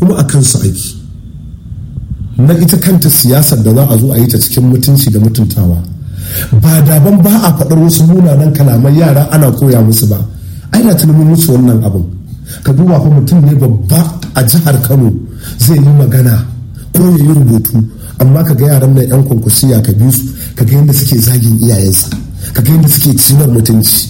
kuma a kansu aiki na ita kanta siyasar da za a zo a yi ta cikin mutunci da mutuntawa ba daban ba a faɗar wasu munanan kalaman yara ana koya musu ba ai na tunanin musu wannan abin ka duba fa mutum ne babba a jihar kano zai yi magana ko ya yi rubutu amma ka ga yaran nan yan kwankwasiya ka bi su ka ga yadda suke zagin iyayensa ka ga yadda suke cinar mutunci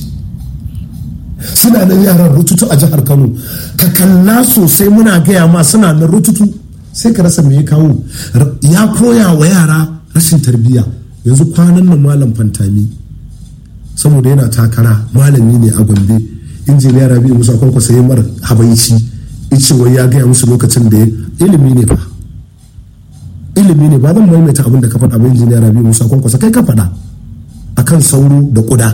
suna nan yaran rututu a jihar kano ka kalla sosai muna gaya ma suna nan rututu sai ka rasa me ya kawo ya koya wa yara rashin tarbiyya yanzu kwanan nan malam fantami saboda yana takara malami ne a gombe injiniya rabi musa kwankwasa ya mara habaici ice wai ya gaya musu lokacin da ilimi ne fa ilimi ne ba zan maimaita abin da ka faɗa ba injiniya rabi musa kwankwasa kai ka faɗa akan sauro da kuda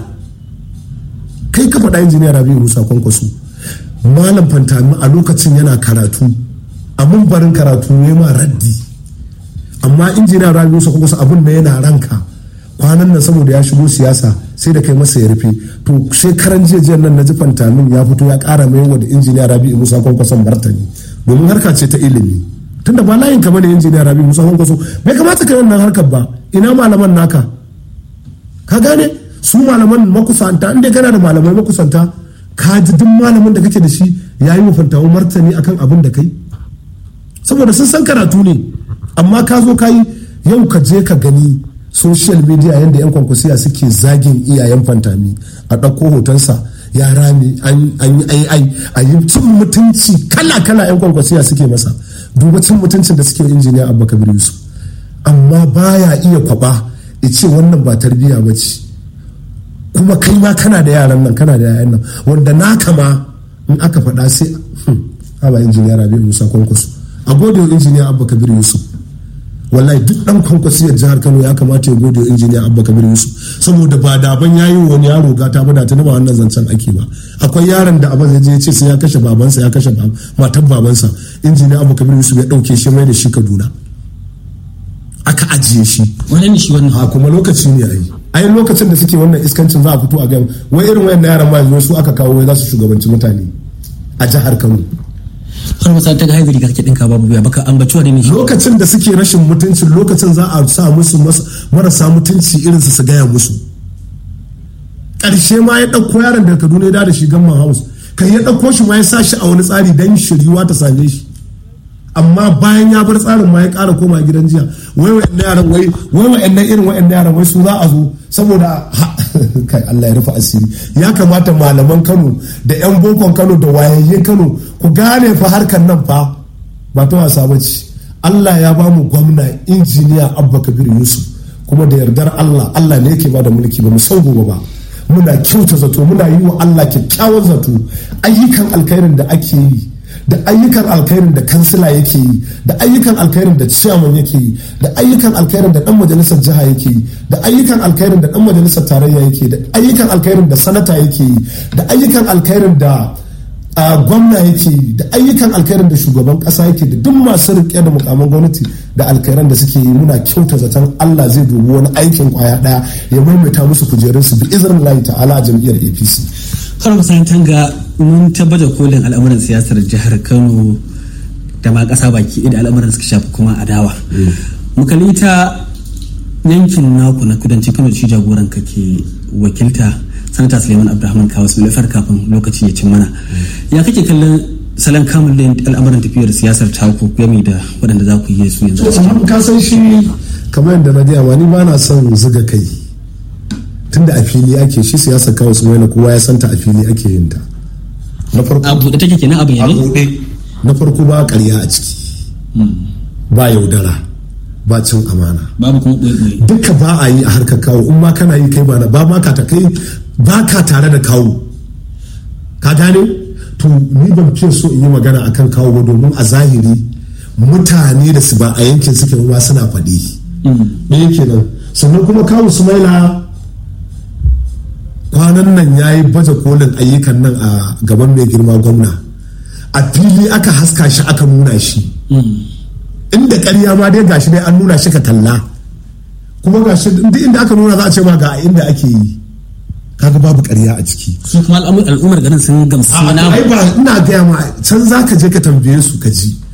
kai ka faɗa injiniya rabi musa kwankwaso malam fantami a lokacin yana karatu a barin karatu ya ma raddi amma injiniya rabi musa kwankwaso abin da yana ranka kwanan nan saboda ya shigo siyasa sai da kai masa ya rufe to sai karan jejiyar nan na ji fantamin ya fito ya kara mai wa da injiniya rabi musa kwankwason martani domin harka ce ta ilimi tunda ba layin kamar da injiniya rabi musa kwankwaso bai kamata ka yi wannan harkar ba ina malaman naka ka gane su malaman makusanta inda kana da malamai makusanta ka ji duk malamin da kake da shi ya yi mafantawo martani akan abin da kai saboda sun san karatu ne amma ka zo ka yi yau ka je ka gani social media yadda yan kwankwasiya suke zagin iyayen fantami a ɗauko hotonsa ya rame an yi ai a yi cin mutunci kala kala yan kwankwasiya suke masa duba cin mutuncin da suke injiniya abba kabir yusuf amma baya iya kwaba ya ce wannan ba tarbiyya ba ce kuma kai ma kana da yaran nan kana da yayan nan wanda na kama in aka faɗa sai haba injiniya rabi musa kwankwaso a gode wa injiniya abba kabir yusuf wallahi duk dan kwankwasiyar jihar kano ya kamata ya gode wa injiniya abba kabir yusuf saboda ba daban ya yi wani yaro gata ba da ta ba wannan zancen ake ba akwai yaron da abin zai je ce sai ya kashe babansa ya kashe matan babansa injiniya abba kabir yusuf ya dauke shi mai da shi kaduna aka ajiye shi wani ne shi wannan a kuma lokaci ne ai ai lokacin da suke wannan iskancin za a fito a gan wai irin wayan yaran ma yanzu su aka kawo wai za su shugabanci mutane a jihar Kano har masa ta ga haibiri kake dinka babu biya baka ambaci wani ne shi lokacin da suke rashin mutuncin lokacin za a sa musu marasa mutunci irin su su gaya musu ƙarshe ma ya ɗauko yaron daga Kaduna ya da shi gamman house kai ya ɗauko shi ma ya sa shi a wani tsari dan shiriwa ta same shi amma bayan ya bar tsarin ma ya ƙara koma gidan jiya wai wa'annan yaran wai wai wa'annan irin wa'annan yaran wai su za a zo saboda kai Allah ya rufe asiri ya kamata malaman Kano da yan bokon Kano da wayayyen Kano ku gane fa harkar nan fa ba ta wasa bace Allah ya ba mu gwamna injiniya Abba Kabir Yusuf kuma da yardar Allah Allah ne yake ba da mulki ba mu san gobe ba muna kyauta zato muna yi wa Allah kyakkyawan zato ayyukan alkhairin da ake yi da ayyukan alkhairin da kansila yake yi da ayyukan alkhairin da ciyaman yake yi da ayyukan alkhairin da dan majalisar jiha yake yi da ayyukan alkhairin da dan majalisar tarayya yake yi da ayyukan alkhairin da sanata yake yi da ayyukan alkhairin da gwamna yake yi da ayyukan alkhairin da shugaban kasa yake da duk masu rike da mukamman gwamnati da alkhairan da suke yi muna kyauta zaton Allah zai dubi wani aikin kwaya daya ya maimaita musu kujerunsu bi izinin Allah ta'ala a jam'iyyar APC har musayin tanga mun tabbata kolin al'amuran siyasar jihar kano da ma kasa baki da al'amuran suka shafi kuma adawa mukalli ta yankin naku na kudancin kano da shi jagoran ka ke wakilta sanata suleiman abdulrahman kawas bilafar kafin lokaci ya cin mana ya kake kallon salon kamun da al'amuran tafiyar siyasar taku game da waɗanda za ku yi su yanzu ka san shi kamar yadda na gaya ni ba na son zuga kai tunda a fili ake shi siyasar kawai su mai kowa ya santa a fili ake yin ta na farko a buɗe take kenan abu a ne buɗe na farko ba ƙarya a ciki ba yaudara ba cin amana babu kuma ɓoye duka ba a yi a harkar kawo in ma kana yi kai ba na ba ma ka ta kai ba ka tare da kawo ka gane to ni ban fiye so in yi magana akan kawo ba domin a zahiri mutane da su ba a yankin suke ba suna faɗi ɗaya kenan sannan kuma kawo sumaila kwanan nan ya yi baje kolin ayyukan nan a gaban mai girma gwamna a fili aka haska shi aka nuna shi inda karya ma dai gashi dai an nuna shi ka kalla kuma gashi duk inda aka nuna za a ce ma ga inda ake yi kaga babu karya a ciki su kuma al'ummar garin sun gamsu na ai ba ina gaya ma can za ka je ka tambaye su ka ji